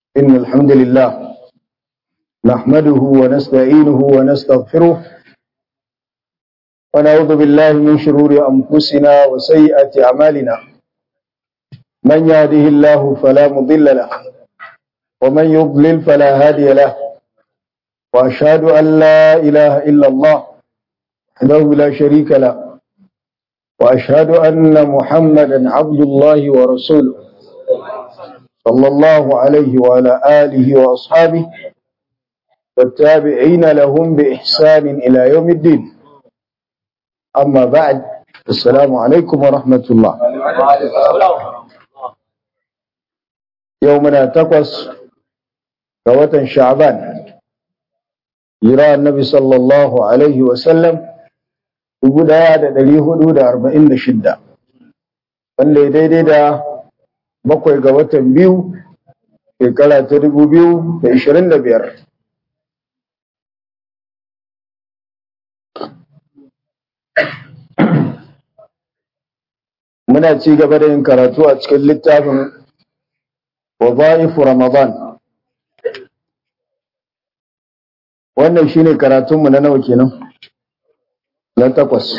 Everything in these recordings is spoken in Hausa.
إن الحمد لله نحمده ونستعينه ونستغفره ونعوذ بالله من شرور أنفسنا وسيئات أعمالنا من يهده الله فلا مضل له ومن يضلل فلا هادي له وأشهد أن لا إله إلا الله وحده لا شريك له وأشهد أن محمدا عبد الله ورسوله صلى الله عليه وعلى آله وأصحابه والتابعين لهم بإحسان إلى يوم الدين أما بعد السلام عليكم ورحمة الله يومنا تقص كوة شعبان يرى النبي صلى الله عليه وسلم يقول هذا دليه حدود أربعين شدة wanda ya daidai da bakwai ga watan biyu shekara ta dubu biyu da ishirin da biyar muna ci gaba da yin karatu a cikin littafin waza'ifu ramadan wannan shine karatunmu na nawa kenan na takwas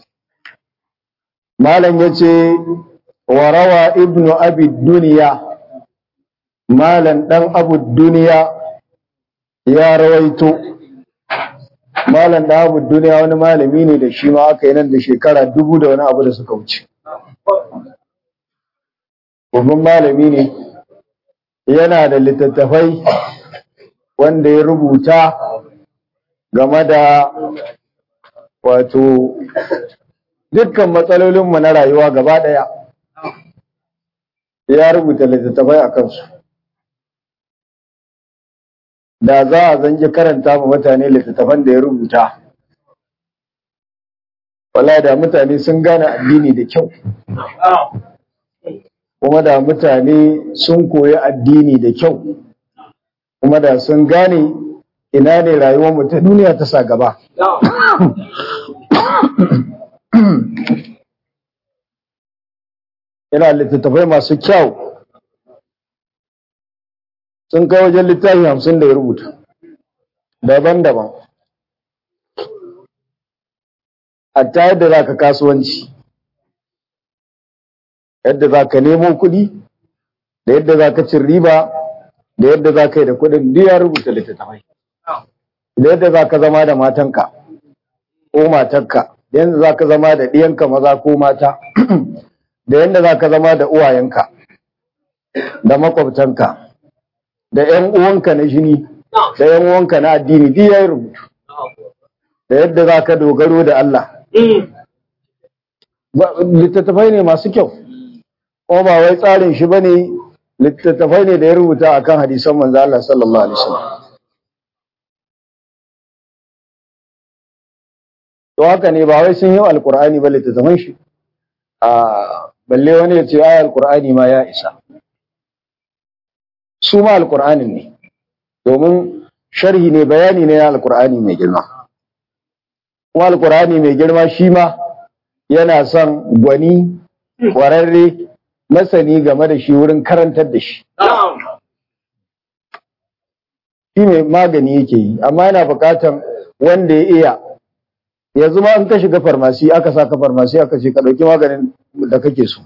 malam ya ce warawa ibnu abi duniya malam dan abu duniya ya rawaito malam dan abu duniya wani malami ne da shi ma aka yi nan da shekara dubu da wani abu da suka wuce babban malami ne yana da littattafai wanda ya rubuta game da wato dukkan matsalolinmu na rayuwa gaba ɗaya ya rubuta littattafai a kansu da za a zangi karanta ma mutane littattafan da ya rubuta wala da mutane sun gane addini da kyau kuma da mutane sun koyi addini da kyau kuma da sun gane ina ne rayuwar mu ta duniya ta sa gaba yana littattafai masu kyau sun kai wajen littafi hamsin da ya rubuta daban-daban hatta yadda za ka kasuwanci yadda za ka nemo kuɗi da yadda za ka cin riba da yadda za ka yi da kuɗin duk ya rubuta littattafai da yadda za ka zama da matanka ko matarka da yadda za ka zama da ɗiyanka maza ko mata da yadda za ka zama da uwayenka da makwabtanka da ‘yan uwanka na jini da ‘yan uwanka na addini duk ya yi rubutu da yadda za ka dogaro da Allah littattafai ne masu kyau kuma ba wai tsarin shi ba ne littattafai ne da ya rubuta akan hadisan manzo Allah sallallahu alaihi wasallam to haka ne ba wai sun yi alkur'ani ba littattafan shi a balle wani ya ce ayar alkur'ani ma ya isa su ma alkur'anin ne domin sharhi ne bayani ne na alkur'ani mai girma kuma alkur'ani mai girma shi ma yana son gwani kwararre masani game da shi wurin karantar da shi shi ne magani yake yi amma yana bukatan wanda ya iya yanzu ma in ka shiga farmasi aka saka farmasi aka ce ka ɗauki maganin da kake so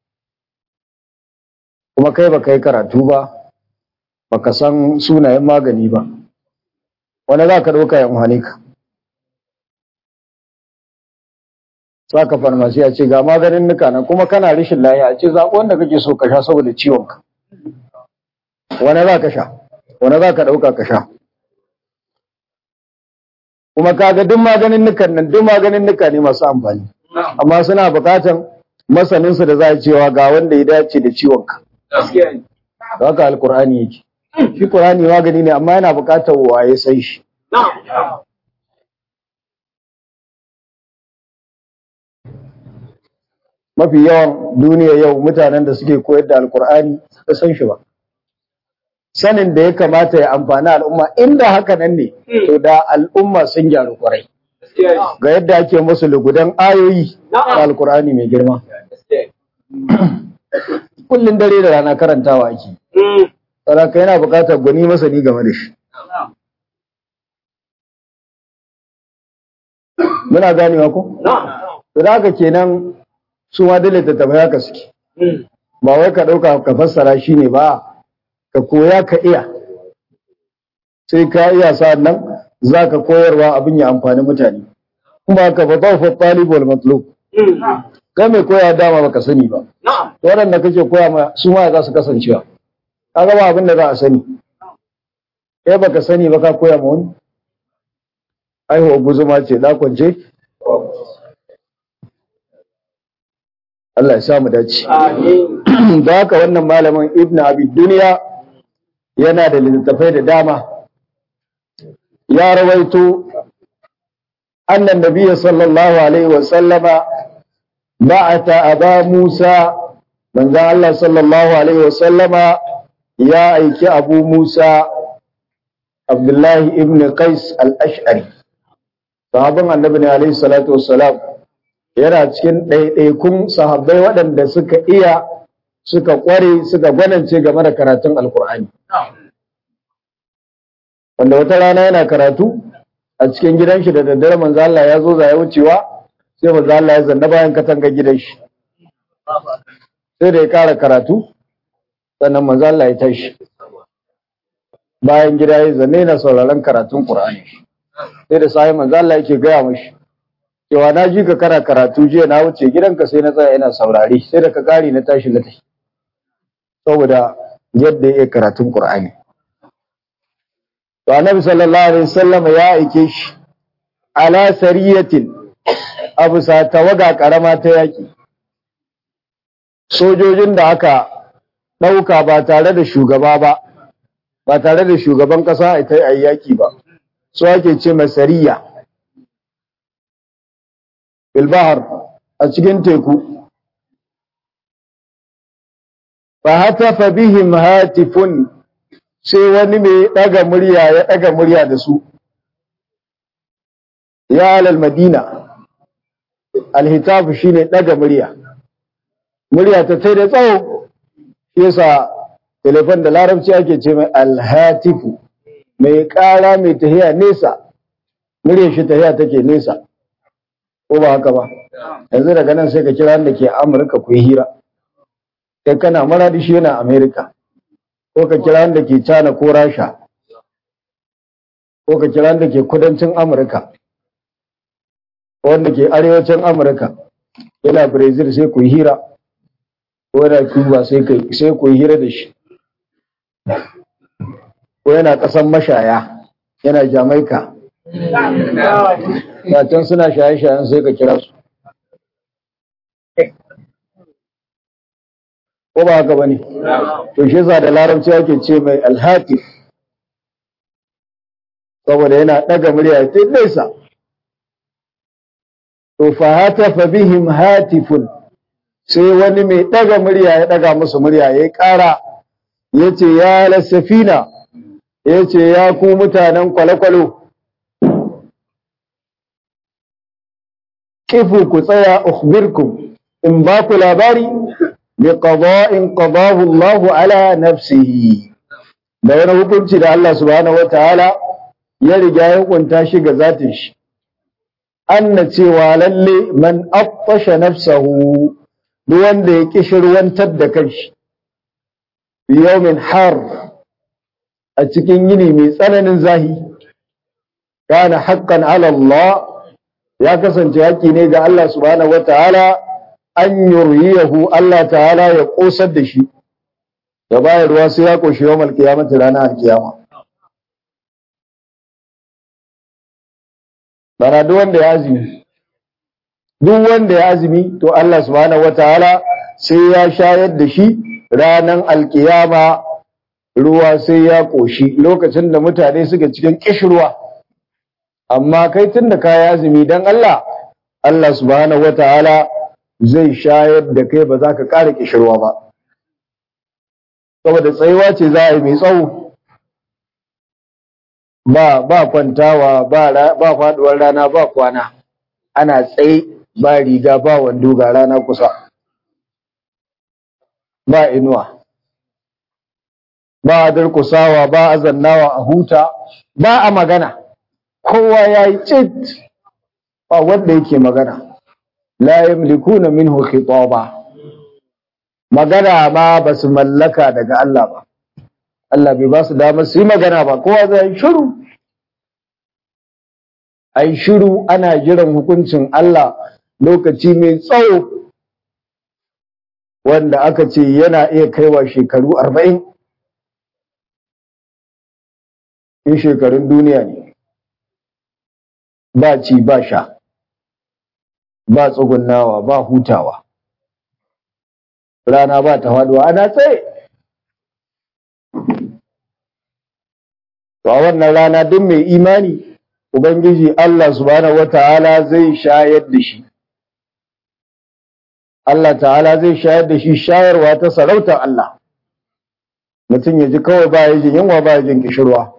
kuma kai ba kai karatu ba baka san sunayen magani ba wani za ka ɗauka ya muhane ka saka farmasi a ce ga maganin nuka nan kuma kana rashin lafiya a ce zaɓi wanda kake so ka sha saboda ciwon ka wani za ka sha wani za ka ɗauka ka sha kuma kaga duk maganin nukan nan duk maganin nuka ne masu amfani amma suna buƙatan masaninsu da za a cewa ga wanda ya dace da ciwon ka da haka alkur'ani yake shi qur'ani magani ne amma yana buƙatar waye sai shi mafi yawan duniya yau mutanen da suke koyar da alkur'ani ba san shi ba sanin da ya kamata ya amfani al'umma inda haka nan ne to da al'umma sun gyaru kwarai ga yadda ake musu lugudan ayoyi a alkur'ani mai girma kullum dare da rana karantawa ake saraka yana buƙatar gwani masani game da shi muna ganewa ko to da haka kenan su ma dole ta tabbata haka suke ba wai ka ɗauka ka fassara shi ne ba ka koya ka iya sai ka iya sa'an nan za ka koyarwa abin ya amfani mutane kuma ka fa tawfa talib wal matlub kai mai koya dama baka sani ba to waɗanda kake koya ma su ma za su kasancewa kaga ba abin da za a sani kai baka sani ba ka koya ma wani aihuwa guzuma ce da kwance Allah ya samu dace da haka wannan malamin ibn abi duniya yana da littattafai da dama ya rawaito annan nabiyyi sallallahu alaihi wa sallama ba'ata aba musa manzon Allah sallallahu alaihi wa sallama ya aiki abu musa abdullahi ibn qais al-ash'ari sahabban annabi ne alaihi salatu wassalam yana cikin ɗaiɗaikun sahabbai waɗanda suka iya suka ƙware suka gwanance game da karatun alkur'ani wanda wata rana yana karatu a cikin gidan shi da daddare manzo Allah ya zo ya wucewa sai manzo Allah ya zanna bayan katanga gidan shi sai da ya kara karatu sannan manzo Allah ya tashi bayan gida ya zanne yana sauraron karatun Qur'ani sai da sai manzo Allah yake gaya mashi cewa na ji ka kara karatu jiya na wuce gidanka sai na tsaya ina saurare sai da ka kare na tashi na tafi saboda yadda ya karatun Qur'ani to annabi sallallahu alaihi wasallam ya aike shi ala sariyatin abu sa tawaga karama ta yaki sojojin da aka dauka ba tare da shugaba ba ba tare da shugaban kasa ita yi yaki ba su ake ce masariya bilbahar a cikin teku fa hatafa bihim hatifun sai wani mai ɗaga murya ya ɗaga murya da su ya alal madina alhitafu shine ɗaga murya murya ta tai da tsawo yasa telefon da larabci ake ce mai alhatifu mai ƙara mai tahiya nesa murya shi tahiya take nesa ko ba haka ba yanzu daga nan sai ka kira wanda ke amurka ku yi hira kai kana maradi shi yana amerika ko ka kira wanda ke China ko Rasha ko ka kira wanda ke kudancin Amurka ko wanda ke arewacin Amurka yana Brazil sai ku hira ko yana Cuba sai kai sai ku hira da shi ko yana ƙasan mashaya yana Jamaica can suna shaye-shayen sai ka kira su ko ba haka bane to shi yasa da larabci ake ce mai alhatif saboda yana daga murya ta nesa to fa hatafa bihim hatifun sai wani mai daga murya ya daga musu murya ya kara yace ya lasafina yace ya ku mutanen kwale-kwalo kifu ku tsaya ukhbirkum in ba ku labari بقضاء قضاه الله على نفسه da wani hukunci da Allah subhanahu wataala ya riga ya hukunta shi ga zatin shi anna cewa lalle man affasha nafsahu duk wanda ya kishirwantar da kanshi bi yawmin har a cikin yini mai tsananin zahi kana haqqan ala Allah ya kasance haƙi ne ga Allah subhanahu wataala an yuryihu Allah ta'ala ya kosar da shi da bayar ruwa sai ya koshi yawon alkiyamata ranar alkiyama bana duk wanda ya azumi duk wanda ya azumi to Allah subhanahu wataala sai ya shayar da shi ranar alkiyama ruwa sai ya koshi lokacin da mutane suka cikin kishirwa amma kai tun da ka yi azumi don Allah Allah subhanahu wataala zai shayar da kai ba za ka ƙara ƙishirwa ba. Saboda tsayuwa ce za a yi mai tsawo, ba, ba kwantawa, ba, ba faɗuwar rana, ba kwana, ana tsaye ba riga ba wando ga rana kusa, ba inuwa. ba a durkusawa ba a zannawa a huta ba a magana kowa ya yi cit ba wanda yake magana la yamlikuna minhu khitaba magana ma ba su mallaka daga Allah ba Allah bai ba su damar su yi magana ba kowa zai shiru ai shiru ana jiran hukuncin Allah lokaci mai tsawo wanda aka ce yana iya kaiwa shekaru arba'in in shekarun duniya ne ba ci ba sha ba tsugunnawa ba hutawa rana ba ta faduwa ana tsaye to a wannan rana duk mai imani ubangiji Allah subhanahu wata'ala zai shayar da shi Allah ta'ala zai shayar da shi shayarwa ta sarautar Allah mutum ya ji kawai ba ya jin yunwa ba ya jin kishirwa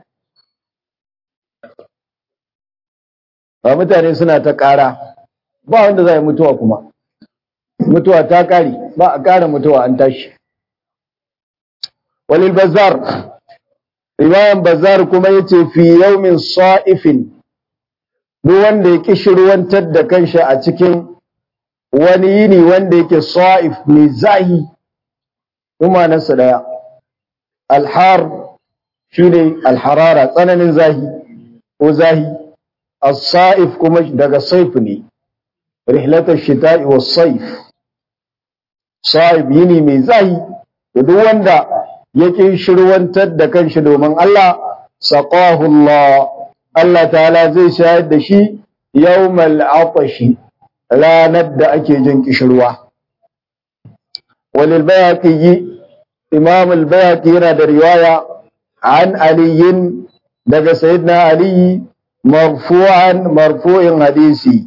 ba mutane suna ta ƙara ba wanda za yi mutuwa kuma mutuwa ta ƙari ba a ƙara mutuwa an tashi walil bazar riwayan bazar kuma yace fi yawmin sa'ifin duk wanda ya kishirwantar da kanshi a cikin wani yini wanda yake sa'if mai zahi kuma nasa daya alhar shine alharara tsananin zahi ko zahi as-sa'if kuma daga saif ne rihlatar shita'i was saif sa'ib yini mai zahi da duk wanda yake shirwantar da kanshi domin Allah saqahu Allah Allah ta'ala zai shayar da shi yawmal atashi ranar da ake jin kishirwa walil bayaqi imam al bayaqi yana da riwaya an aliyin daga sayyidina ali marfu'an marfu'in hadisi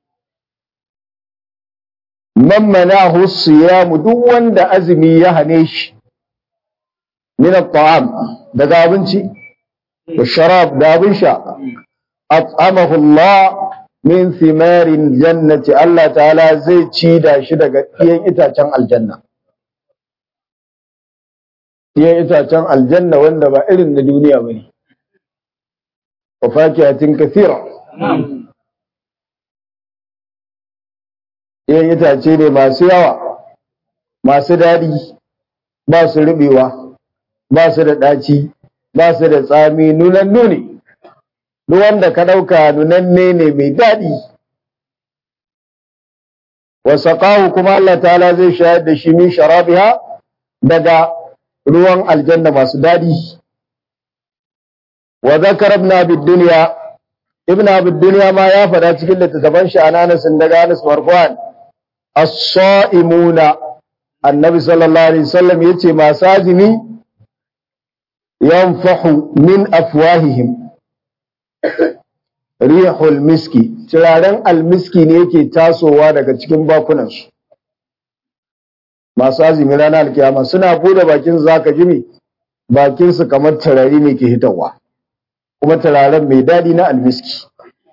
man manahu siyam duk wanda azumi ya hane shi min at-ta'am daga abinci da sharab da abin sha at'amahu Allah min thimarin jannati Allah ta'ala zai ci da shi daga ɗiyan itacen aljanna ɗiyan itacen aljanna wanda ba irin na duniya bane wa fakihatin kathira ɗiyan itace ne masu yawa masu daɗi ba su rubewa ba su da ɗaci ba su da tsami nunan nuni duk wanda ka ɗauka nunanne ne mai daɗi wasaƙahu kuma Allah ta'ala zai shayar da shi min sharabiha daga ruwan aljanna masu daɗi wa zakar ibn abi dunya ibn abi dunya ma ya faɗa cikin littattafan shi ananas daga Anas marfu'an as-sa'imuna annabi sallallahu alaihi wasallam yace masu azumi yanfahu min afwahihim rihul miski turaren almiski ne yake tasowa daga cikin bakunansu masu azumi ranar alkiyama suna bude bakin zaka jimi bakinsu kamar turare ne ke hitawa kuma turaren mai daɗi na almiski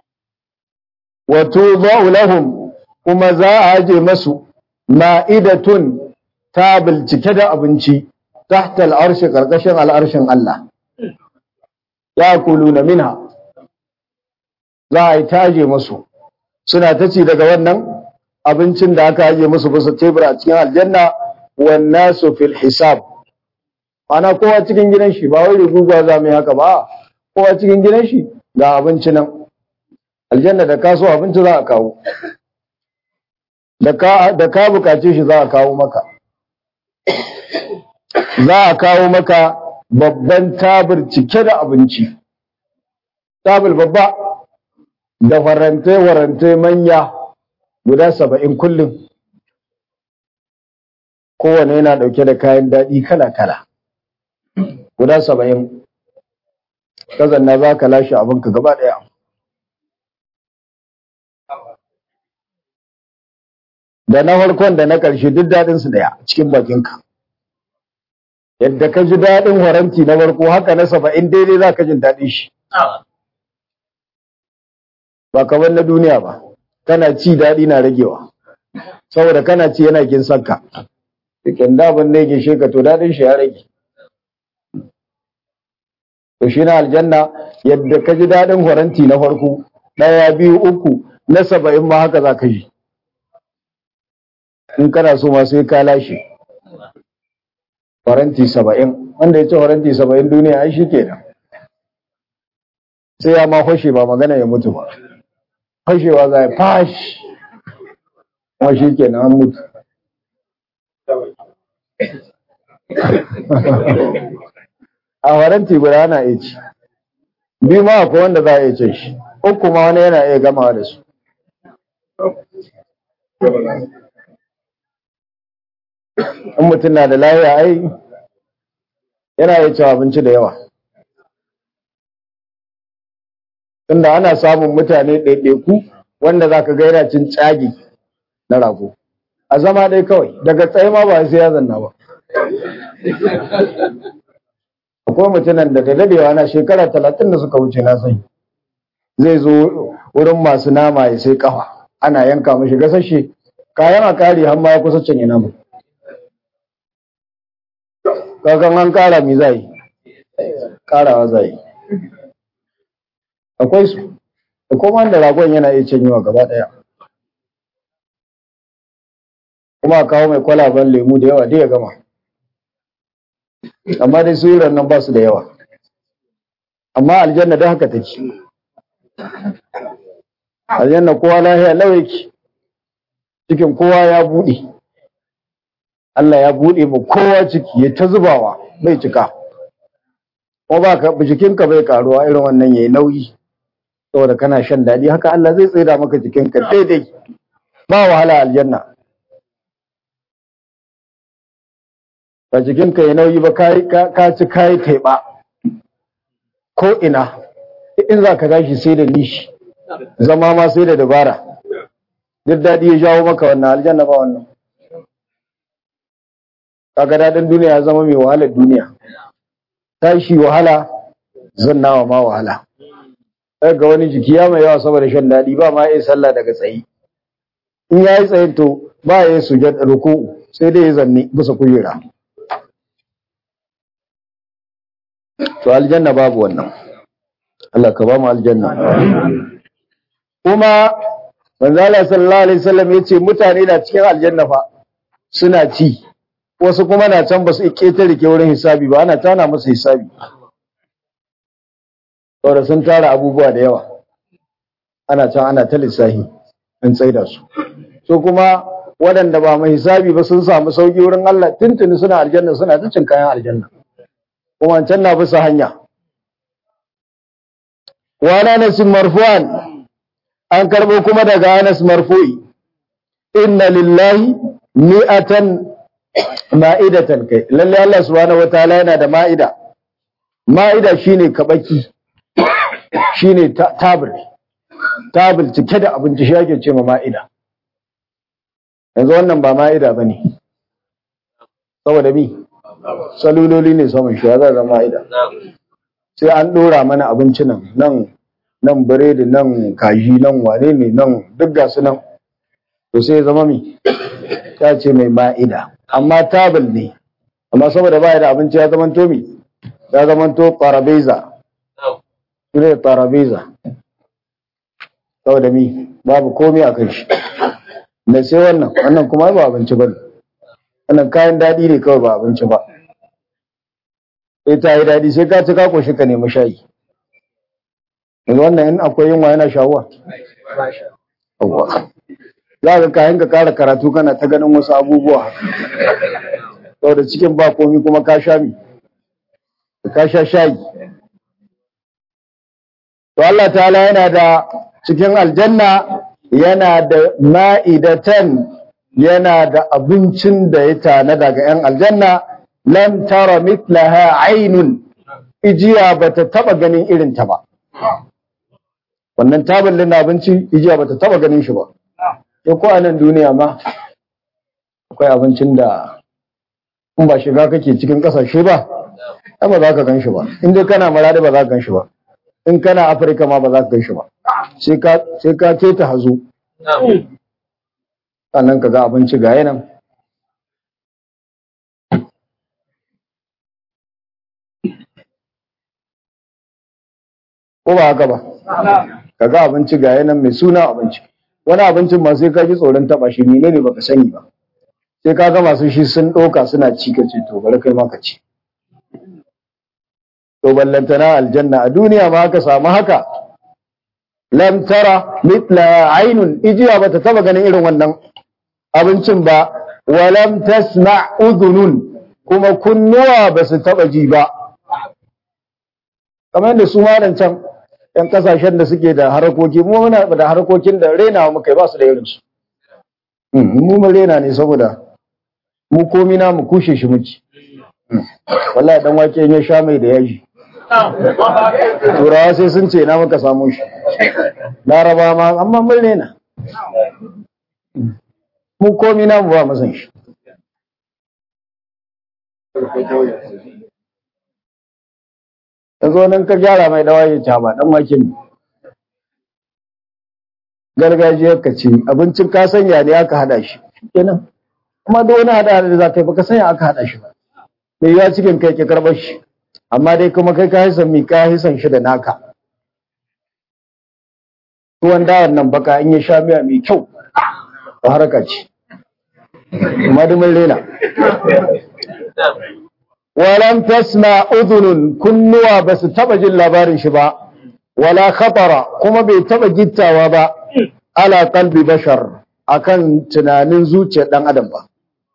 wato lahum kuma za a aje masu ma'idatun tabil cike da abinci tahta al'arshi ƙarƙashin al'arshin Allah ya kuluna minha za a yi taje musu suna ta ci daga wannan abincin da aka aje musu bisa tebur a cikin aljanna wannan su fil hisab ana kowa cikin gidan shi ba wai riguga za mu yi haka ba kowa cikin gidan shi ga abinci nan aljanna da kaso abinci za a kawo da ka bukace shi za a kawo maka za a kawo maka babban tabir cike da abinci tabir babba da farantai-farantai manya guda saba'in kullum kowane yana ɗauke da kayan daɗi kala-kala guda saba'in kazanna za ka lashe abinka gaba ɗaya da na farkon da na ƙarshe duk daɗinsu ɗaya cikin bakinka yadda ka ji daɗin waranti na farko haka na saba'in daidai za ka jin daɗin shi ba kamar na duniya ba kana ci daɗi na ragewa saboda kana ci yana kin sanka cikin daban da yake sheka to daɗin shi ya rage to shi na aljanna yadda ka ji daɗin faranti na farko ɗaya biyu uku na saba'in ma haka za ka yi in kana so ma sai ka lashe faranti saba'in wanda ya ce faranti saba'in duniya ai shi kenan sai ya ma fashe ba magana ya mutu ba fashewa za ya fashi kuma shi kenan an mutu a faranti guda ana iya ci biyu ma akwai wanda za a iya cin shi uku ma wani yana iya gamawa da su in mutum na da lafiya ai yana iya cin abinci da yawa tunda ana samun mutane ɗaiɗaiku wanda za ka ga yana cin tsagi na rago a zama dai kawai daga tsaye ma ba sai ya zanna ba akwai mutumin da da dadewa na shekara talatin da suka wuce na sani zai zo wurin masu nama ya sai kafa ana yanka mashi gasashe kayan a kare har ma ya kusa canye nama kakan an kara mi zai karawa zai akwai su da kuma da ragon yana iya canyewa gaba daya kuma a kawo mai kwalaban lemu da yawa dai ya gama amma dai suran nan ba su da yawa amma aljanna da haka take aljanna kowa lahiya lawaki cikin kowa ya buɗe Allah ya buɗe mu kowa ciki ya ta zubawa bai cika ko ba ka jikinka bai karuwa irin wannan yayi nauyi saboda kana shan daɗi haka Allah zai tsira maka jikinka daidai ba wahala aljanna ba jikinka ya nauyi ba ka ci kayi taiba ko ina in za ka tashi sai da nishi zama ma sai da dabara duk daɗi ya jawo maka wannan aljanna ba wannan kaga daɗin duniya ya zama mai wahalar duniya tashi wahala zannawa ma wahala ga wani jiki ya mai yawa saboda shan daɗi ba ma ya sallah daga tsayi in ya yi tsayin to ba ya yi sujad ruku sai dai ya zanne bisa kujera to aljanna babu wannan Allah ka ba mu aljanna kuma manzo Allah sallallahu alaihi wasallam yace mutane na cikin aljanna fa suna ci wasu kuma na can ba su ketare ke wurin hisabi ba ana tana musu hisabi saboda sun tara abubuwa da yawa ana can ana ta lissahi an tsaida su so kuma waɗanda ba mai hisabi ba sun samu sauki wurin Allah tuntuni suna aljanna suna ta cin kayan aljanna kuma can na bisa hanya wa Anas marfu'an an karbo kuma daga Anas marfu'i inna lillahi mi'atan ma'idatan kai lalle Allah subhanahu wataala yana da ma'ida ma'ida shine kabaki shine tabir tabir cike da abinci shi ake ce ma ma'ida yanzu wannan ba ma'ida bane saboda bi saluloli ne saman shi ya zama ma'ida sai an dora mana abinci nan nan nan biredi nan kaji nan wane ne nan duk gasu nan to sai ya zama mi ta ce mai ma'ida amma tabul ne amma saboda baya da abinci ya zama to mi ya zama to parabeza ne parabeza saboda mi babu komai a kan shi da sai wannan wannan kuma ba abinci ba wannan kayan daɗi ne kawai ba abinci ba sai ta yi daɗi sai ka ci ka koshi ka nemi shayi yanzu wannan in akwai yunwa yana shawuwa za ka kayan ka kara karatu kana ta ganin wasu abubuwa saboda cikin ba komi kuma ka sha mi ka sha shayi to Allah ta'ala yana da cikin aljanna yana da ma'idatan yana da abincin da ya tana daga 'yan aljanna lam tara mitlaha ainun ijiya bata taba ganin irin ta ba wannan taballin na abinci ijiya bata taba ganin shi ba ya ko a nan duniya ma akwai abincin da in ba shiga kake cikin kasashe ba ai ba za ka gan shi ba in dai kana maradi ba za ka gan shi ba in kana afirka ma ba za ka gan shi ba sai ka keta hazo sannan ka ga abinci ga yanan ko ba haka ba kaga abinci ga yanan mai suna abinci wani abincin ma sai ka ji tsoron taba shi ne ne baka sani ba sai ka ga masu shi sun ɗauka suna ci ka ce to bari kai ma ka ci to ballantana aljanna a duniya ma aka samu haka lam tara mithla ainun ijiya bata taba ganin irin wannan abincin ba wa lam tasma udhunun kuma kunnuwa ba su taba ji ba kamar yadda su malan can yan kasashen da suke da harakoki mu muna da harakokin da renawa muka ba su da irin su mu mun rena ne saboda mu komi na mu kushe shi muci wallahi dan wake ya sha mai da yaji turawa sai sun ce na muka samu shi laraba ma amma mun rena mu komi na mu ba masan shi yanzu nan ka gyara mai dawa ya ca ba dan wake ne gargajiyar ka ce abincin ka sanya ne aka hada shi kenan kuma duk wani hada da za ka yi baka sanya aka hada shi ba mai ya cikin kai ke karɓar shi amma dai kuma kai ka hisan mi ka hisan shi da naka tuwon dawan nan baka in ya sha miya mai kyau ba haraka ce kuma da mun rena walam tasma udhunun kunnuwa ba su taba jin labarin shi ba wala khatara kuma bai taba gittawa ba ala qalbi bashar akan tunanin zuciyar dan adam ba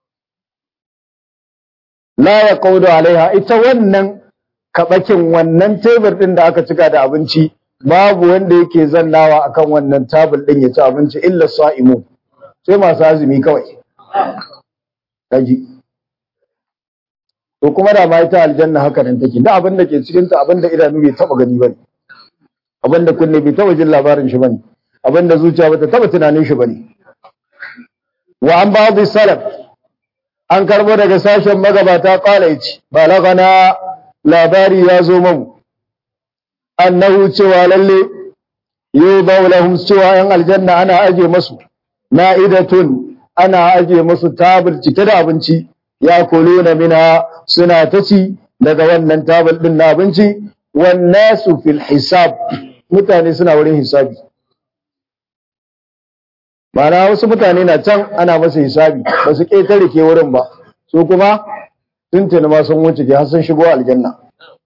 la yaqudu alaiha ita wannan kabakin wannan tebur din da aka cika da abinci babu wanda yake zannawa akan wannan tabul din ya ci abinci illa sa'imu sai masu azumi kawai kaji to kuma da ma ita aljanna haka nan take da abin da ke cikin ta abin da idanu bai taba gani bane abin da kunne bai taba jin labarin shi bane abin da zuciya bata taba tunanin shi bane wa an ba'd salaf an karbo daga sashen magabata kala yace balagana labari ya zo mamu annahu cewa lalle yubau lahum cewa yan aljanna ana aje masu na'idatun ana aje masu tabul cike da abinci ya kuluna mina suna ta ci daga wannan tabul din na abinci wan nasu fil hisab mutane suna wurin hisabi Mana wasu mutane na can ana masa hisabi ba su ƙetare ke wurin ba su kuma tuntuni ma sun wuce ke har sun shigo aljanna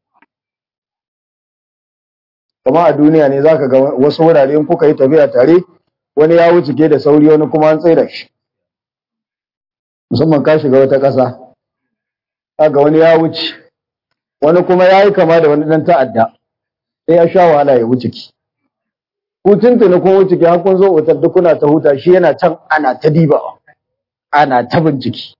kama a duniya ne zaka ga wasu wurare in kuka yi tafiya tare wani ya wuce ke da sauri wani kuma an tsaida shi musamman ka shiga wata ƙasa ga wani ya wuce wani kuma ya yi kama da wani ɗan ta'adda sai ya sha wahala ya wuce ki ku tuntuni kun wuce ki har kun zo otal duk kuna ta huta shi yana can ana ta dibawa ana ta bincike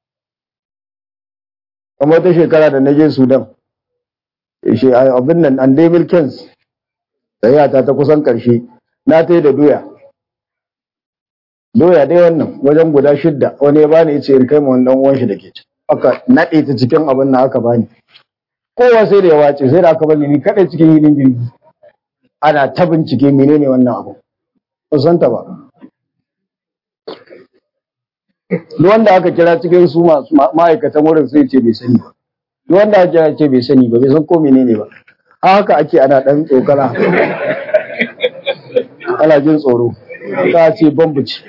kuma wata shekara da na je Sudan abin nan an dai milkins tsayata ta kusan ƙarshe na ta yi da doya doya dai wannan wajen guda shidda wani ya bani ya ce in kai ma wannan uwan shi da ke ci aka naɗe ta cikin abin na aka bani kowa sai da ya wace sai da aka bani ni kaɗai cikin hilin jirgi ana ta bincike menene wannan abu ba san ta ba duk wanda aka kira cikin su masu ma'aikatan wurin sai ce bai sani ba duk wanda aka kira ce bai sani ba bai san ko menene ba haka ake ana ɗan tsokala ana jin tsoro ta ce bambuci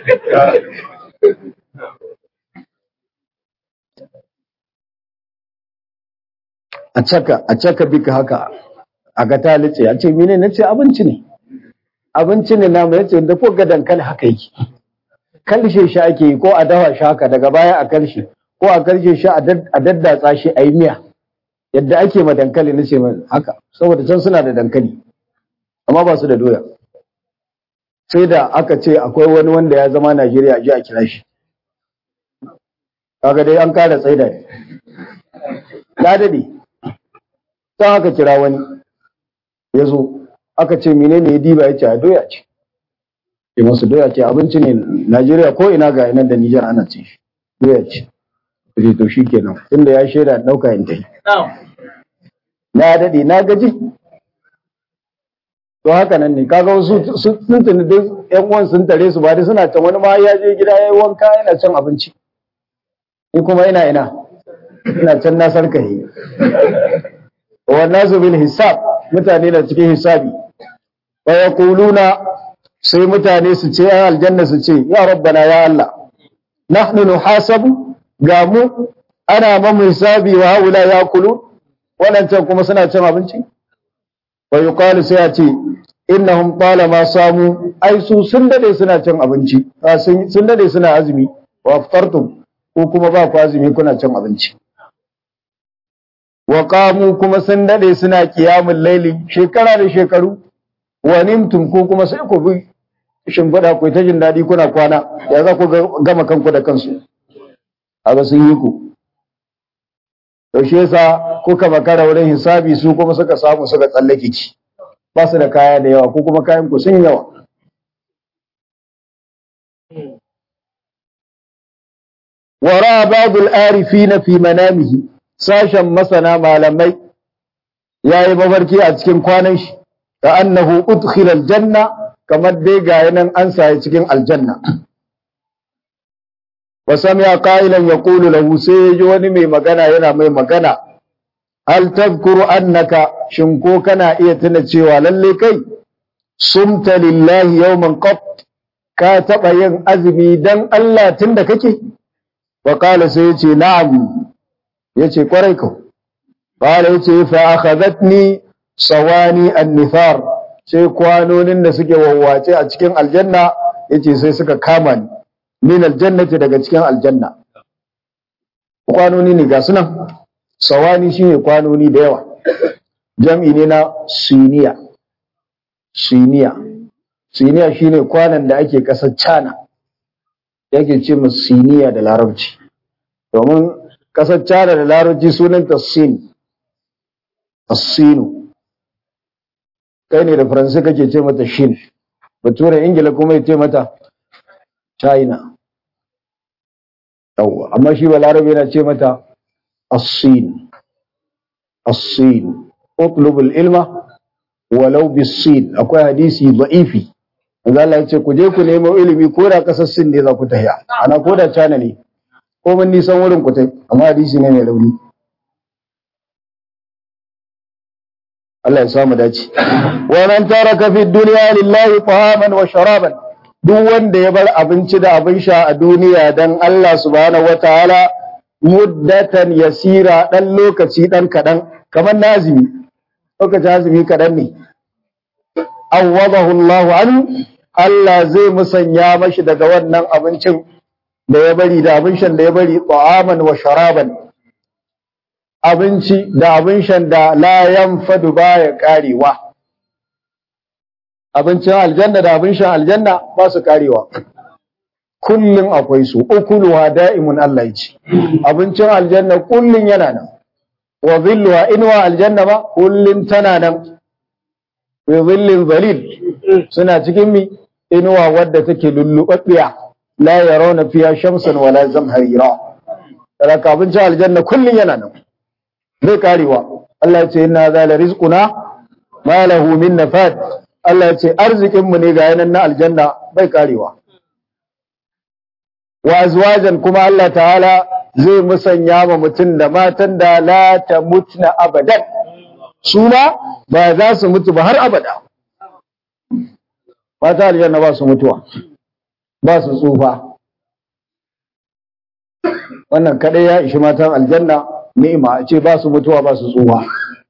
a caka a caka bika haka a ga talice a ce mene na ce abinci ne abinci ne namu ya ce da ko ga dankali haka yake kalshe shi ake yi ko a dafa shi haka daga baya a kalshe ko a kalshe shi a daddatsa shi a yi miya yadda ake ma dankali na ce haka saboda can suna da dankali amma ba su da doya sai da aka ce akwai wani wanda ya zama Najeriya a ji a kira shi kaga dai an kara tsaida ne na dade sai aka kira wani ya zo aka ce menene ya diba ya ce a doya ce ke masu doya ce abinci ne Najeriya ko ina ga inan da Nijar ana ce shi doya ce ce to shi kenan inda ya shaida ɗauka in ta yi na dade na gaji to haka nan ne kaga wasu sun tuni duk ƴan uwan sun tare su ba dai suna can wani ma ya je gida ya yi wanka yana cin abinci ni kuma ina ina ina can na sarkahi wannan su bil hisab mutane na cikin hisabi wa yaquluna sai mutane su ce ai aljanna su ce ya rabbana ya Allah nahnu nuhasabu ga mu ana mamu hisabi wa haula yakulu wadancan kuma suna cin abinci wa yuqalu sai a ce innahum talama samu ai su sun dade suna cin abinci sun dade suna azumi wa aftartum ko kuma ba ku azumi kuna cin abinci wa qamu kuma sun dade suna qiyamul laili shekara da shekaru wa nimtum ko kuma sai ku bi shimfiɗa ku ta jin daɗi kuna kwana ya za ku gama kanku da kansu a sun yi ku yaushe yasa kuka makara wurin hisabi su kuma suka samu suka tsallake ki ba su da kaya da yawa ko kuma kayan ku sun yawa wara babul arifina fi manamihi sashen masana malamai yayi mafarki a cikin kwanan shi ka annahu udkhila aljanna kamar dai ga nan an saye cikin aljanna wa sami'a qailan yaqulu lahu sai ji wani mai magana yana mai magana hal tadhkuru annaka shin ko kana iya tuna cewa lalle kai sumta lillahi yawman qat ka taba yin azumi dan Allah tunda kake wa qala sai yace na'am yace kwarai ka qala yace fa akhadhatni sawani an-nifar sai kwanonin da suke wawwace a cikin aljanna yace sai suka kama ni min aljannati daga cikin aljanna kwanoni ne ga sunan sawani shine kwanoni da yawa jam'i ne na siniya siniya siniya shine kwanan da ake kasar China yake ce mu siniya da larabci domin kasar China da larabci sunanta sin as-sinu kai ne da faransa kake ce mata shin bature ingila kuma ya ce mata china yawwa amma shi balarabe yana ce mata as-sin as-sin utlubul ilma walau bis-sin akwai hadisi da'ifi manzo Allah ya ce ku je ku nemo ilimi ko da kasar sin ne za ku tahiya ana ko da china ne ko mun nisan wurin ku tai amma hadisi ne mai rauni Allah ya samu dace. Wa man taraka fi dunya lillahi tahaman wa sharaban duk wanda ya bar abinci da abin sha a duniya dan Allah subhanahu wataala muddatan yasira dan lokaci dan kadan kamar nazimi lokacin azumi kadan ne awwadahu Allah an Allah zai musanya mashi daga wannan abincin da ya bari da abin shan da ya bari tahaman wa sharaban abinci da abin shan da la yanfadu baya karewa abincin aljanna da abin shan aljanna ba su karewa kullun akwai su ukuluha da'imun Allah ya ce abincin aljanna kullun yana nan wa dhilluha inwa aljanna ba kullun tana nan fi dhillin zalil suna cikin mi inuwa wadda take lullubabbiya la yarawna fiha shamsan wala zamharira raka abincin aljanna kullun yana nan zai karewa Allah ya ce inna zala rizquna ma lahu min nafad Allah ya ce arzikin mu ne ga yanan na aljanna bai karewa wa azwajan kuma Allah ta'ala zai musanya ma mutum da matan da la tamutna abadan su ma ba za su mutu ba har abada mata aljanna ba su mutuwa ba su tsufa wannan kadai ya ishi matan aljanna ni'ima a ce ba su mutuwa ba su tsuwa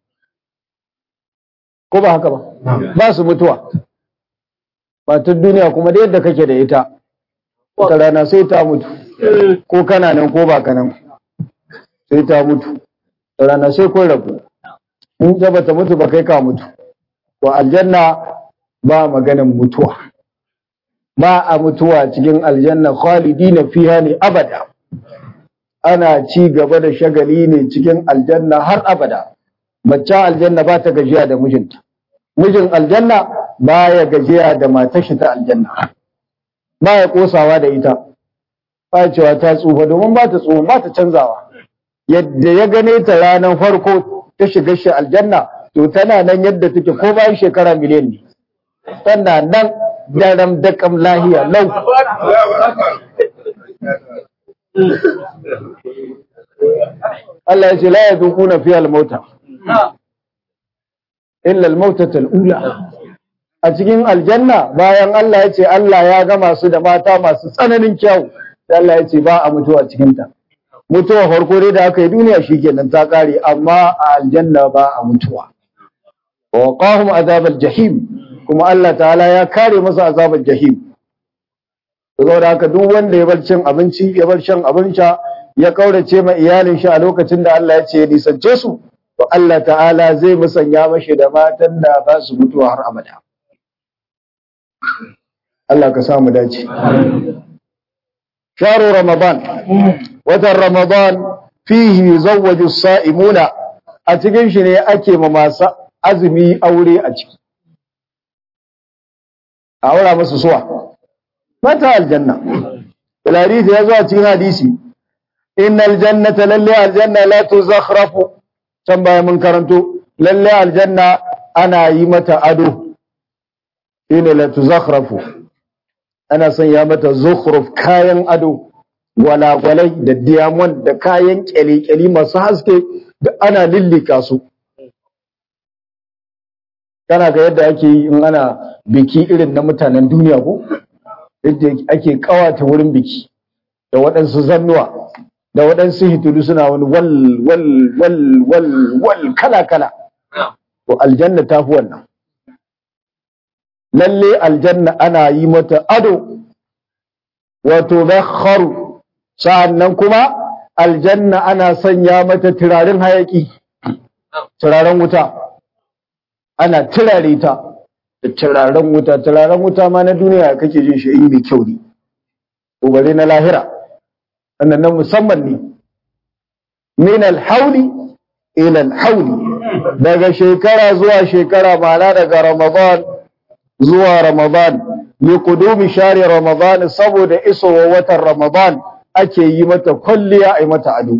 ko ba haka ba ba su mutuwa matan duniya kuma da yadda kake da ita wata rana sai ta mutu ko kana nan ko ba ka nan sai ta mutu da rana sai kun rabu in ta bata mutu ba kai ka mutu to aljanna ba maganin mutuwa ba a mutuwa cikin aljanna khalidina fiha ne abada ana ci gaba da shagali ne cikin aljanna har abada mace aljanna ba ta gajiya da mijinta mijin aljanna ba ya gajiya da matar shi ta aljanna ba ya kosawa da ita ba cewa ta tsufa domin ba ta tsufa ba ta canzawa yadda ya gane ta ranar farko ta shiga shi aljanna to tana nan yadda take ko bayan shekara miliyan ne tana nan daram dakam lahiya lau Allah ya ce la ya dukuna fi al-mauta illa al-mautatul ula a cikin aljanna bayan Allah ya ce Allah ya gama su da mata masu tsananin kyau sai Allah ya ce ba a mutuwa cikin ta mutuwa farko dai da aka yi duniya shikenan ta kare amma a aljanna ba a mutuwa wa waqahum azabal jahim kuma Allah ta'ala ya kare masa azabal jahim saboda haka duk wanda ya bar cin abinci ya bar shan abin sha ya kaurace ma iyalin shi a lokacin da Allah ya ce ya nisance su to Allah ta'ala zai musanya mashi da matan da ba su mutuwa har abada Allah ka samu dace sharu ramadan watan ramadan fihi yuzawwaju as-sa'imuna a cikin shi ne ake ma masu azumi aure a ciki a aura musu suwa mata aljanna bil hadisi ya zo a cikin hadisi innal jannata lalle aljanna la tuzakhrafu can baya mun karanto lalle aljanna ana yi mata ado shine la tuzakhrafu ana sanya mata zukhruf kayan ado gwalagwalai da diamond da kayan kyale-kyale masu haske da ana lillika su kana ga yadda ake yi in ana biki irin na mutanen duniya ko yadda ake kawata wurin biki da waɗansu zannuwa da waɗansu hitulu suna wani wal wal wal wal wal kala kala to aljanna ta fi wannan lalle aljanna ana yi mata ado wato bakharu sa'annan kuma aljanna ana sanya mata turaren hayaki turaren wuta ana turare ta da turaren wuta turaren wuta ma na duniya kake jin shi in mai kyau ne ubare na lahira annan nan musamman ne min alhauli ila alhauli daga shekara zuwa shekara ma'ana daga ramadan zuwa ramadan li qudumi shari ramadan saboda isowa watan ramadan ake yi mata kulliya ai mata ado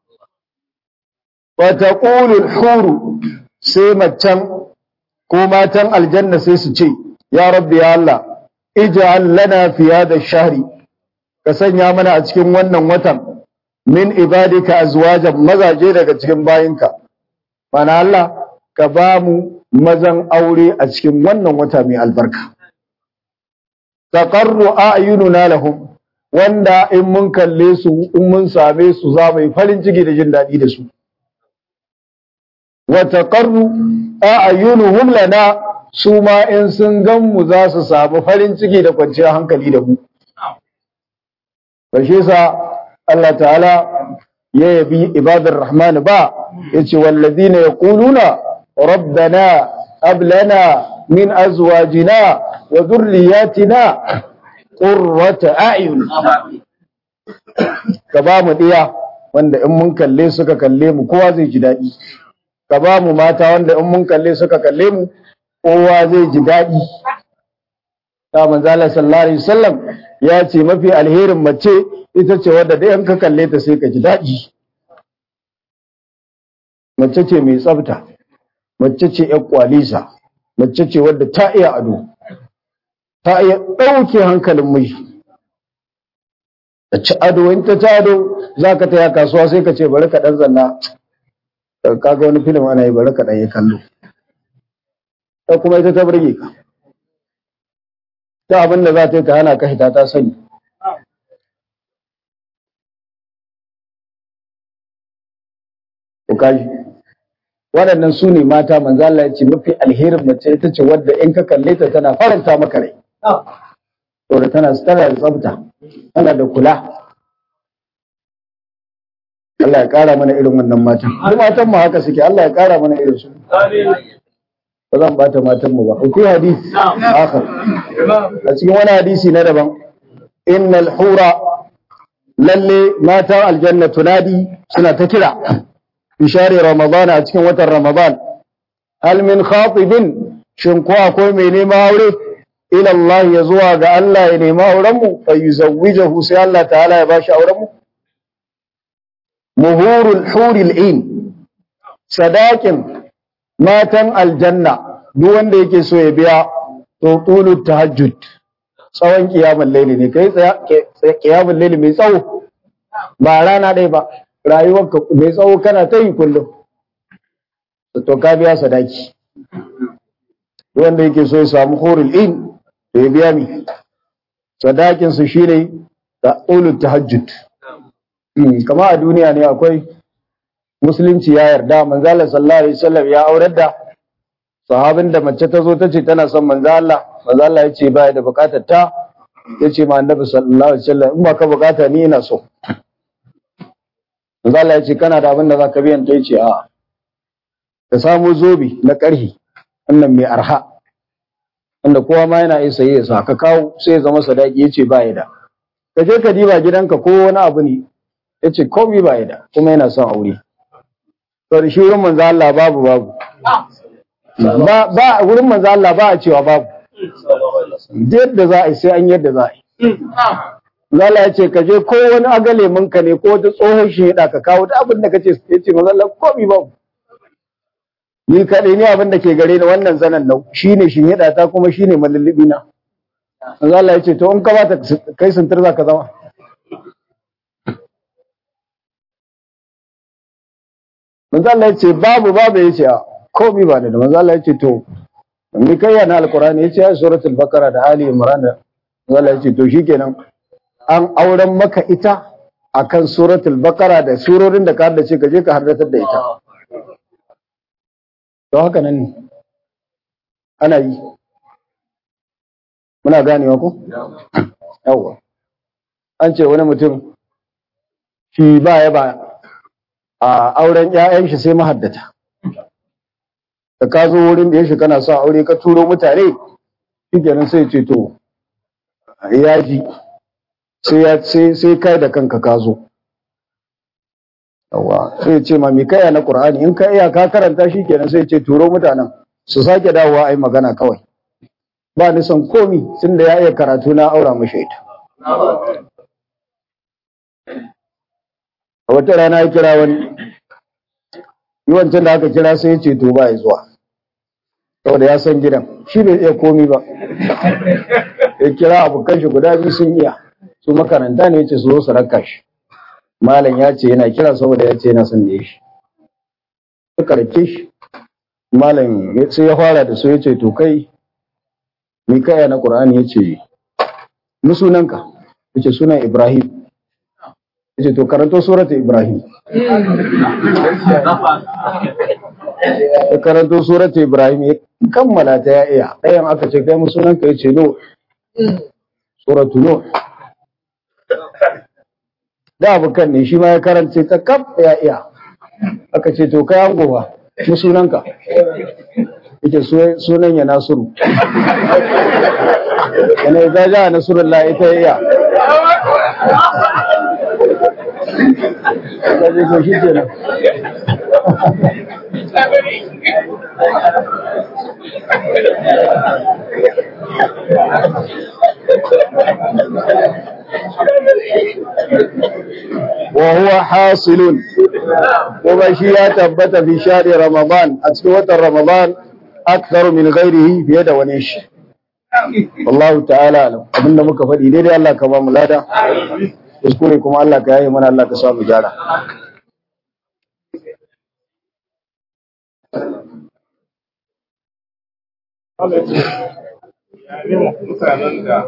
wa taqulu alhuru sai macen ko matan aljanna sai su ce ya rabbi ya Allah ij'al lana fi hada shahri ka sanya mana a cikin wannan watan min ibadika azwajan mazaje daga cikin bayinka mana Allah ka ba mu mazan aure a cikin wannan wata mai albarka taqarru a'yununa lahum wanda in mun kalle su in mun same su za mu yi farin ciki da jin daɗi da su wa taqarru a'yunuhum lana su ma in sun gan mu za su samu farin ciki da kwanciyar hankali da mu Bashe sa Allah ta'ala ya yabi ibadar Rahman ba yace wallazina yaquluna rabbana hab lana min azwajina wa dhurriyyatina qurrata a'yun ka ba mu diya wanda in mun kalle suka kalle mu kowa zai ji daɗi ka ba mu mata wanda in mun kalle suka kalle mu kowa zai ji daɗi ta manzala sallallahu alaihi wasallam ya ce mafi alherin mace ita ce wadda dai in ka kalle ta sai ka ji daɗi mace ce mai tsafta mace ce ƴar kwalisa mace ce wadda ta iya ado ta iya ɗauke hankalin miji ta ci ado in ta ci ado za ka taya kasuwa sai ka ce bari ka ɗan zanna kaga wani filim ana yi bari ka ɗan yi kallo ta kuma ita ta burge ka ta abin da za ta yi ta hana ka hita ta sani kaji waɗannan su ne mata manzo Allah ya ce mafi alherin mace ita ce wadda in ka kalle ta tana faranta maka rai saboda tana tana da tsafta tana da kula Allah ya ƙara mana irin wannan matan duk matan mu haka suke Allah ya ƙara mana irin su ba zan bata matan mu ba akwai hadisi akhar a cikin wani hadisi na daban innal hura lalle matan aljanna tunadi suna ta kira fi share ramadana a cikin watan ramadan hal min khatibin shin ko akwai mai nema aure ila Allah ya zuwa ga Allah ya nema auren mu fa yuzawwijahu sai Allah ta'ala ya bashi auren mu muhurul huril in sadakin matan aljanna duk wanda yake so ya biya to tulu tahajjud tsawon kiyamul laili ne kai tsaya kiyamul laili mai tsawo ba rana ɗaya ba rayuwarka mai tsawo kana ta yi kullum to ka biya sadaki wanda yake so ya samu hurul in da ya biya mi sadakin su shine da ulul tahajjud kama a duniya ne akwai musulunci ya yarda manzo Allah sallallahu alaihi wasallam ya aurar da sahabin da mace ta zo ta ce tana son manzo Allah manzo Allah ya ce ba da bukatar ta ya ce ma annabi sallallahu alaihi wasallam in ba ka bukata ni ina so manzo Allah ya ce kana da abin da zaka biyan ta yace a ka samu zobi na karhi wannan mai arha wanda kowa ma yana iya saye sa ka kawo sai ya zama sadaki yace ba ya da ka je ka diba gidanka ko wani abu ne yace komai ba ya da kuma yana son aure to da shi wurin manzo Allah babu babu ba ba wurin manzo Allah ba a cewa babu yadda za a yi sai an yadda za a yi Zala ya ce ka je ko wani agale ka ne ko wata tsohon shi ya ka kawo ta abin da ka ce ya ce manzo Allah komai babu ni kaɗai ne abin da ke gare ni wannan zanen nau shi ne shi hida ta kuma shi ne malullubi na manzo Allah ya ce to in ka ba ta kai sintir za ka zama manzo Allah ya ce babu babu ya ce a komai ba da manzo Allah ya ce to ni kai yana alqur'ani ya ce ya suratul baqara da ali imran manzo Allah ya ce to shikenan an auren maka ita akan suratul baqara da surorin da ka haddace ka je ka haddatar da ita don haka nan ne ana yi muna ganewa ku yawwa an ce wani mutum shi ba ya ba a auren 'ya'yan shi sai mahaddata da ka zo wurin da ya shi kana sa aure ka turo mutane shi kenan sai ce to ya ji sai kai da kanka ka zo yawa sai ce ma mi kaya na qur'ani in ka iya ka karanta shi kenan sai ce turo mutanen su sake dawowa ai magana kawai ba ni son komi tunda ya iya karatu na aura mashi ita a wata rana ya kira wani yi wancan da aka kira sai ya ce to ba ya zuwa saboda ya san gidan shi bai iya komi ba ya kira abokan shi guda biyu sun iya su makaranta ne ya ce su zo su raka shi malam ya ce yana kira saboda ya ce yana son da shi suka rake shi malam sai ya fara da su ya ce to kai ni kaya na qur'ani ya ce ni sunanka ya ce sunan ibrahim ya ce to karanto surata ibrahim ya karanto surata ibrahim ya kammala ta ya iya ɗayan aka ce kai mu sunanka ya ce no suratu no da abokan ne shi ma ya karance ta kaf ya iya aka ce to kai ango ba mu sunanka yake sunan ya nasiru yana ya ja nasrullah ita ya iya kaje ko shi kenan وهو حاصل kuma shi ya tabbata fi shari ramadan a cikin watan ramadan akthar min ghairihi fiye da wani shi wallahu ta'ala alam abinda muka faɗi daidai Allah ka ba mu lada kuskure kuma Allah ka yaye mana Allah ka sa mu gyara mutanen da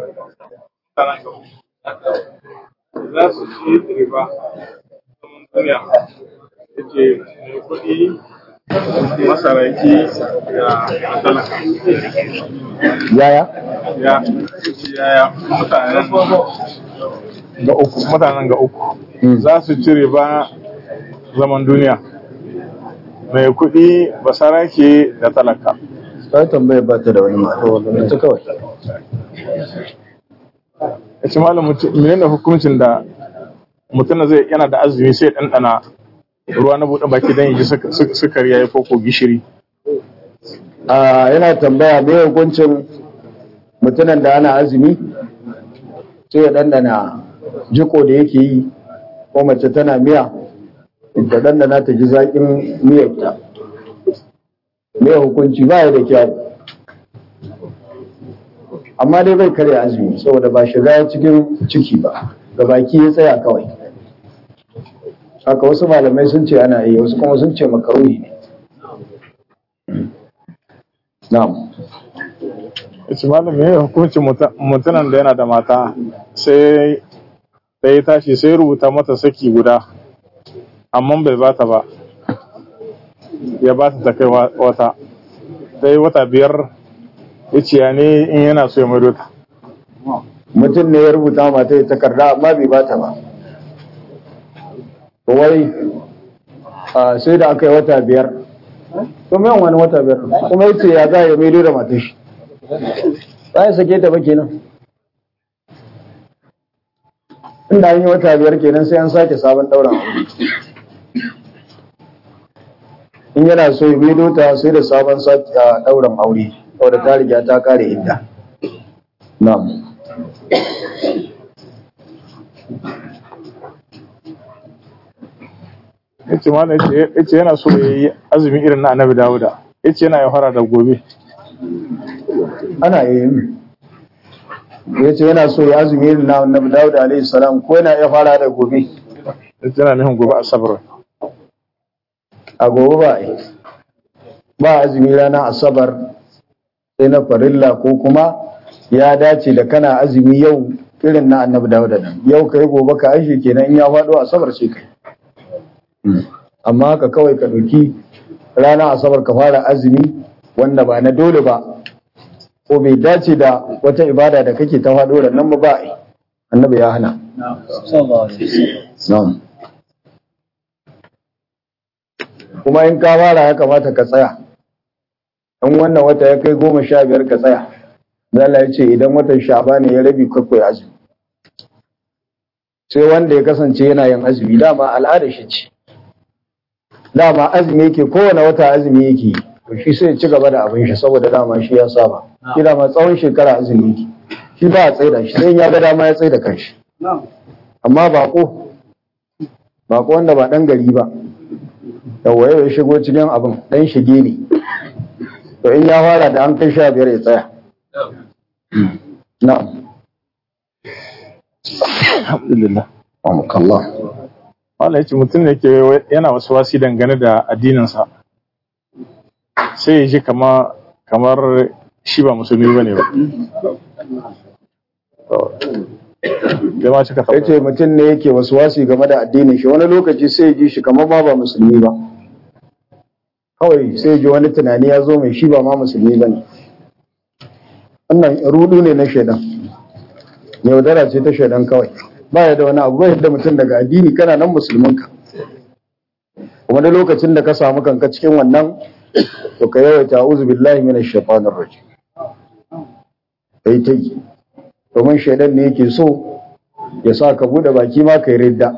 za su ci riba zaman duniya ya ce mai kuɗi masaraki da talaka yaya ya ce yaya mutanen ga uku mutanen ga uku za su ci riba zaman duniya mai kuɗi basarake da talaka sai tambayar ba ta da wani mata wannan ta kawai ya ce malam menene hukuncin da mutum zai yana da azumi sai ɗanɗana ruwa na buɗe baki don yi sukari ya yi koko gishiri a yana tambaya me hukuncin mutumin da ana azumi sai ya ɗanɗana jiko da yake yi ko mace tana miya da ɗanɗana ta ji zaƙin miyarta me hukunci ba ya da kyau amma dai bai karya azumi saboda ba shiga cikin ciki ba ga baki ya tsaya kawai haka wasu malamai sun ce ana yi wasu kuma sun ce makaruhi ne na'am yace malam me hukuncin mutumin da yana da mata sai da ya tashi sai rubuta mata saki guda amma bai bata ba ya ba ta kai wata sai wata biyar ya ce ya ne in yana so ya maido ta mutum ne ya rubuta mata ya takarda amma bai bata ba wai sai da aka yi wata biyar kuma yawan wani wata biyar kuma ya ce ya za ya maido da matan shi ba ya sake ta ba kenan inda an yi wata biyar kenan sai an sake sabon ɗauran aure in yana so ya maido ta sai da sabon ɗauran aure wadda ta riga ta kare inda na'am yace mana yace yana so ya yi azumi irin na annabi dawuda yace yana ya fara da gobe ana yi yace yana so ya azumi irin na annabi dawuda alaihi salam ko yana ya fara da gobe yace yana nufin gobe asabar a gobe ba yi ba azumi rana asabar sai na farilla ko kuma ya dace da kana azumi yau irin na annabi dawuda nan yau kai gobe ka aishi kenan in ya faɗo asabar sai kai amma haka kawai ka ɗauki rana asabar ka fara azumi wanda ba na dole ba ko bai dace da wata ibada da kake ta faɗo da nan ba ba annabi ya hana kuma in ka fara ya kamata ka tsaya in wannan wata ya kai goma sha biyar ka tsaya zala ya ce idan watan sha'ba ne ya rabi kwakwai azumi sai wanda ya kasance yana yin azumi dama al'ada shi ce dama azumi yake kowane wata azumi yake to shi sai ci gaba da abin shi saboda dama shi ya saba shi dama tsawon shekara azumi yake shi ba a tsaida shi sai ya ga dama ya tsaida kanshi amma bako bako wanda ba dan gari ba yawa ya shigo cikin abin dan shige ne to in ya fara da an kai sha biyar ya tsaya na'am alhamdulillah Allah wala yace mutum ne ke yana wasu wasi dangane da addininsa sai ya ji kama kamar shi ba musulmi ba ne ba jama'a cika ya ce mutum ne yake wasu wasi game da addinin shi wani lokaci sai ya ji shi kamar ma ba musulmi ba kawai sai ya ji wani tunani ya zo mai shi ba ma musulmi ba ne wannan rudu ne na shaidan yaudara ce ta shaidan kawai ba ya da wani abu bai da mutum daga addini kana nan musulminka kuma da lokacin da ka samu kanka cikin wannan to ka yawaita a'udhu billahi minash shaitanir rajim kai ta yi domin shaidan ne yake so ya sa ka bude baki ma kai ridda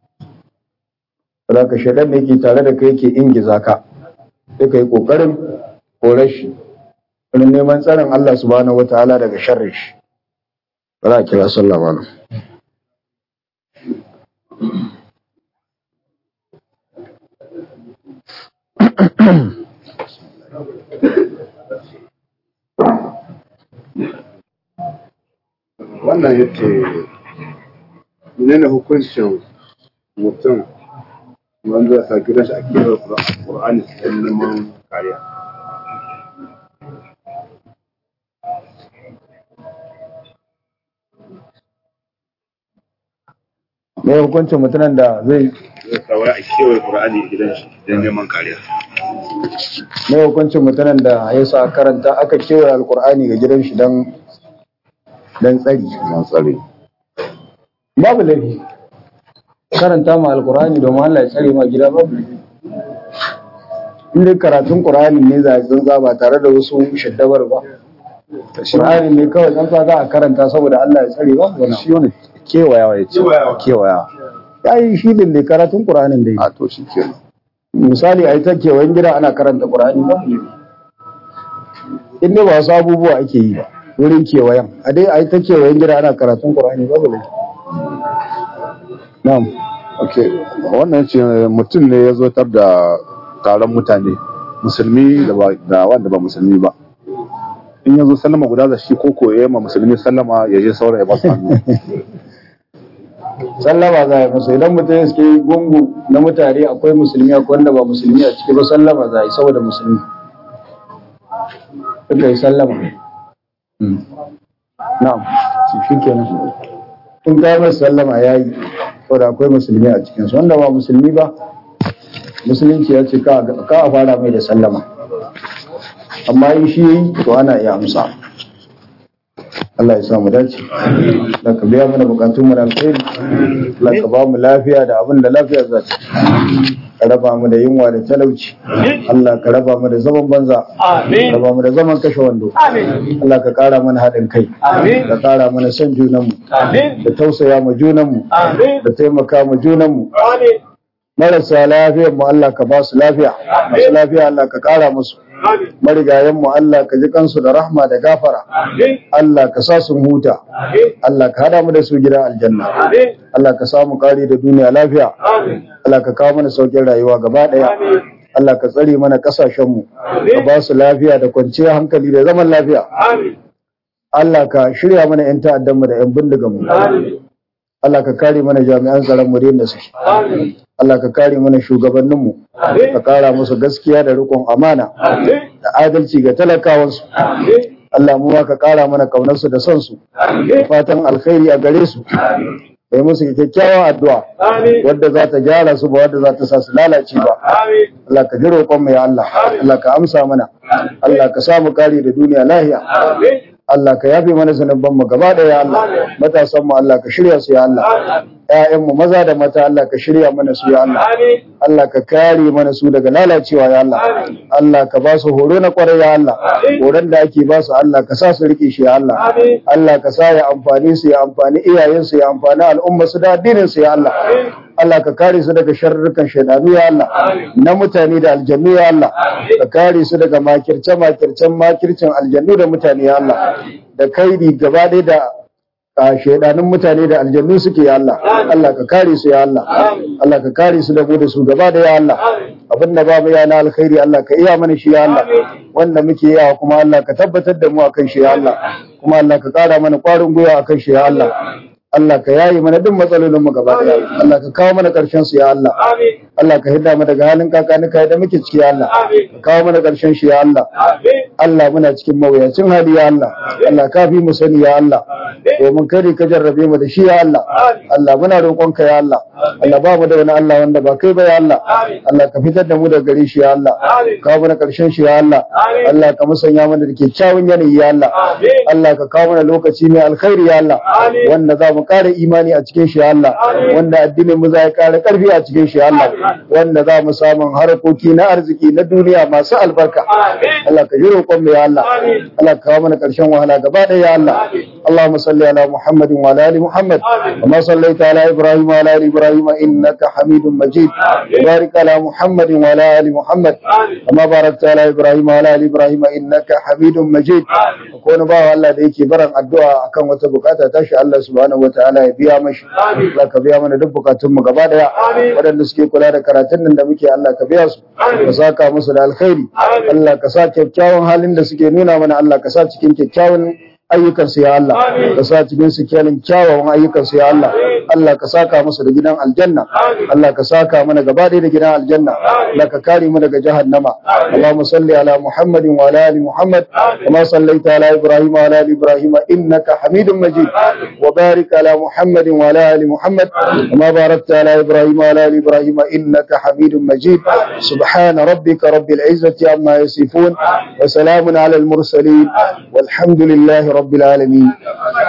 ka shaidan ne yake tare da kai yake ingiza ka sai ka yi kokarin kore shi wani neman tsarin Allah subhanahu wataala daga sharri shi ba za a kira sallah ba wannan yake menene hukuncin mutum wanda ya sa gidan shi a kewar ƙur'ani cikin neman kariya me hukuncin mutumin da zai zai sa wai a kewar ƙur'ani a gidan shi don neman kariya me hukuncin mutumin da ya sa karanta aka kewaye alkur'ani ga gidan shi don don tsari don tsare babu laifi karanta ma alkur'ani domin Allah ya tsare ma gida babu laifi in dai karatun qur'ani ne za a zanza ba tare da wasu shaddabar ba qur'ani ne kawai zanza za a karanta saboda Allah ya tsare ba wani shi wani kewayawa ya ce kewayawa ya yi shi ne karatun qur'anin dai a to shi ke misali a yi ta kewayen gida ana karanta qur'ani ba in dai ba wasu abubuwa ake yi ba wurin kewayen a dai a yi ta kewayen gida ana karatun qur'ani babu laifi na'am ok wannan ce mutum ne ya zotar da taron mutane musulmi da ba- da wanda ba musulmi ba in ya zo sallama guda da shi ko koye ma musulmi sallama ya je saurayi ba su hannu sallama za a yi musu idan mutum ya suke gungu na mutane akwai musulmi akwai wanda ba musulmi a ciki ba sallama za a yi saboda musulmi suka yi sallama na'am shi kenan in ka mai sallama ya yi da akwai musulmi a cikinsu wanda ba musulmi ba musulunci ya ce ka a fara mai da sallama amma in shi yi to ana iya amsa Allah ya sa mu dace da ka biya mana bukatun mu na alkhairi Allah ka ba mu lafiya da abin da lafiya za ta ka raba mu da yunwa da talauci Allah ka raba mu da zaman banza ka raba mu da zaman kashe wando Allah ka kara mana haɗin kai ka kara mana son junanmu da tausaya mu junanmu da taimaka mu junanmu marasa lafiyar mu Allah ka ba su lafiya masu lafiya Allah ka kara musu marigayen mu Allah ka ji kansu da rahma da gafara Allah ka sa sun huta Allah ka hada mu da su gidan aljanna Allah ka samu kari da duniya lafiya Allah ka kawo mana saukin rayuwa gaba daya Allah ka tsare mana kasashen mu ka ba su lafiya da kwanciyar hankali da zaman lafiya Allah ka shirya mana yan ta'addan mu da yan bindigan mu Allah ka kare mana jami'an tsaron mu da suke Allah ka kare mana shugabanninmu ka kara musu gaskiya da rikon amana da adalci ga talakawansu Allah mu ka kara mana kaunarsu da son su fatan alkhairi a gare su kai musu kyakkyawan addu'a wadda za ta gyara su ba wadda za ta sa su lalace ba Allah ka ji roƙon mu ya Allah Allah ka amsa mana Allah ka samu kare da duniya lahiya Allah ka yafe mana zanubban mu gaba da ya Allah matasan mu Allah ka shirya su ya Allah ƴaƴan mu maza da mata Allah ka shirya mana su ya Allah Allah ka kare mana su daga lalacewa ya Allah Allah ka ba su horo na kwarai ya Allah horon da ake ba su Allah ka sa su rike shi ya Allah Allah ka sa ya amfani su ya amfani iyayen su ya amfani al'umma su da addinin su ya Allah Allah ka kare su daga sharrukan shaidanu ya Allah na mutane da aljannu ya Allah ka kare su daga makirce makircen makircin aljannu da mutane ya Allah da kaidi gaba ɗaya da shaidanun mutane da aljannu suke ya Allah Allah ka kare su ya Allah Allah ka kare su da mu da su gaba da ya Allah abin da ba mu ya na alkhairi Allah ka iya mana shi ya Allah wanda muke yawa kuma Allah ka tabbatar da mu akan shi ya Allah kuma Allah ka kara mana kwarin gwiwa akan shi ya Allah Allah ka yayi mana duk matsalolin mu gaba daya Allah ka kawo mana karshen su ya Allah Allah ka hidda mu daga halin kakanika da muke ciki ya Allah ka kawo mana karshen shi ya Allah Allah muna cikin mawuyacin hali ya Allah Allah ka fi mu sani ya Allah domin kare ka jarrabe mu da shi ya Allah Allah muna roƙon ka ya Allah Allah ba mu da wani Allah wanda ba kai ba ya Allah Allah ka fitar da mu daga gare shi ya Allah ka kawo mana karshen shi ya Allah Allah ka musanya mana da kyakkyawan yanayi ya Allah Allah ka kawo mana lokaci mai alkhairi ya Allah wanda za mu kare imani a cikin shi Allah wanda addinin mu za ya kare karfi a cikin shi Allah wanda za mu samu harkoki na arziki na duniya masu albarka Allah ka yi roƙon mu ya Allah Allah ka kawo mana karshen wahala gaba ɗaya ya Allah اللهم صل على محمد وعلى ال محمد كما صليت على ابراهيم وعلى ال ابراهيم انك حميد مجيد وبارك على محمد وعلى ال محمد كما باركت على ابراهيم وعلى ال ابراهيم انك حميد مجيد كون باwa Allah da yake baran addu'a akan wata bukata tashi Allah subhanahu wataala ya biya mashi Allah ka biya mana duk bukatun mu gaba daya waɗanda suke kula da karatun nan da muke Allah ka biya su ka saka musu da alkhairi Allah ka sa kyakkyawan halin da suke nuna mana Allah ka sa cikin kyakkyawan ayyukansu ya Allah ka sa cikin su kyalin kyawawan ayyukansu ya Allah Allah ka saka musu da gidan aljanna Allah ka saka mana gaba ɗaya da gidan aljanna Allah ka kare mu daga jahannama Allahumma salli ala Muhammadin wa ala ali Muhammad kama sallaita ala Ibrahim wa ala ali Ibrahim innaka Hamidum Majid wa barik ala Muhammadin wa ala ali Muhammad kama barakta ala Ibrahim wa ala ali Ibrahim innaka Hamidum Majid subhana rabbika rabbil izzati amma yasifun wa salamun ala al mursalin والحمد لله رب العالمين